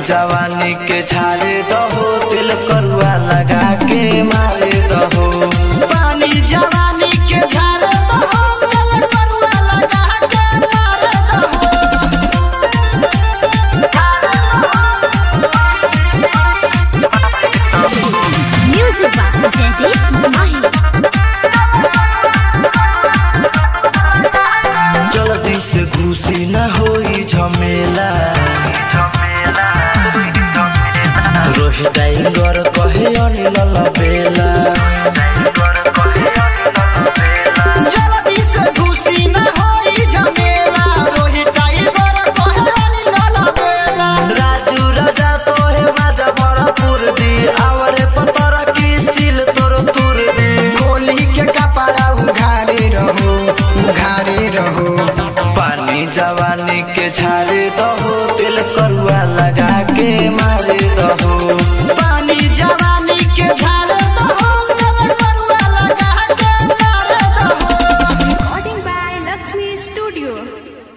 जवानी के छाड़े दहो दिल करुआ लगा के मारे दहो पानी जवानी के झारे दहो दिल करुआ लगा के मारे दहो Music by Jaideep Mahi. जल्दी से घुसी न होई झमेला रोहित टाइगर कहे अनिल बेला जल्दी से घुसी न होई झमेला रोहित टाइगर कहलानी न बेला राजू राजा तोहे माजा भरपूर दी आवरे पतर की सिल तोर तुर दी गोली के कपड़ा उघारे रहो उघारे रहो पानी जवानी के छाड़े दहो